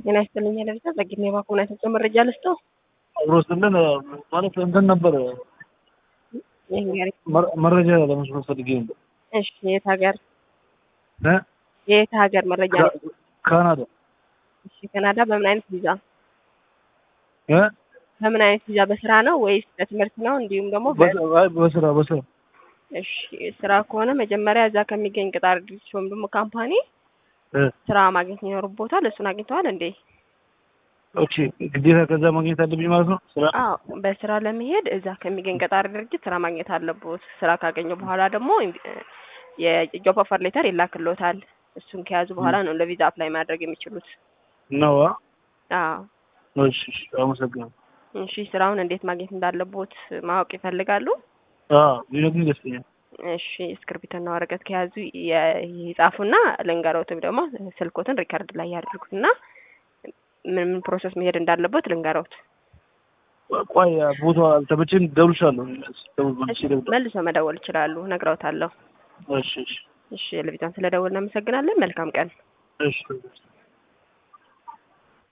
ጤና ይስጥልኝ ለብቻ ጸግሜ ባኮና የተሰጠው መረጃ ልስጠው። አብሮ ስልን ማለት እንትን ነበር ይህን መረጃ ለመስማት ፈልጌ ነበር። እሺ የት ሀገር እ? የት ሀገር መረጃ ነው? ካናዳ እሺ ካናዳ በምን አይነት ቪዛ እ? በምን አይነት ቪዛ በስራ ነው ወይስ በትምህርት ነው? እንዲሁም ደግሞ በ- በስ- አይ፣ በስራ በስራ እሺ ስራ ከሆነ መጀመሪያ እዛ ከሚገኝ ቅጣር ድርጅት ወይም ደግሞ ካምፓኒ እ፣ ስራ ማግኘት ይኖርቦታል። እሱን አግኝተዋል እንዴ? ኦኬ ግዴታ ከዛ ማግኘት አለብኝ ማለት ነው። ስራ አዎ በስራ ለመሄድ እዛ ከሚገኝ ቀጣሪ ድርጅት ስራ ማግኘት አለቦት። ስራ ካገኘ በኋላ ደግሞ የጆብ ኦፈር ሌተር ይላክሎታል። እሱን ከያዙ በኋላ ነው ለቪዛ አፕላይ ማድረግ የሚችሉት። ነው። አዎ እሺ፣ እሺ፣ አመሰግናለሁ። እሺ ስራውን እንዴት ማግኘት እንዳለቦት ማወቅ ይፈልጋሉ? አዎ ቢነግሩኝ ደስ ይለኛል። እሺ እስክርቢቶና ወረቀት ከያዙ የ- ይጻፉና ልንገሮትም ደግሞ ስልኮትን ሪከርድ ላይ ያድርጉትና ምን ምን ፕሮሰስ መሄድ እንዳለቦት ልንገሮት። ቆይ ቦታ አልተመቸኝ፣ ደውልሻለሁ። ደውል መልሼ እደውላለሁ። መልሶ መደወል ይችላሉ። ነግረውታለሁ። እሺ፣ እሺ፣ እሺ ለቪዛን ስለደወልን እናመሰግናለን። መልካም ቀን። እሺ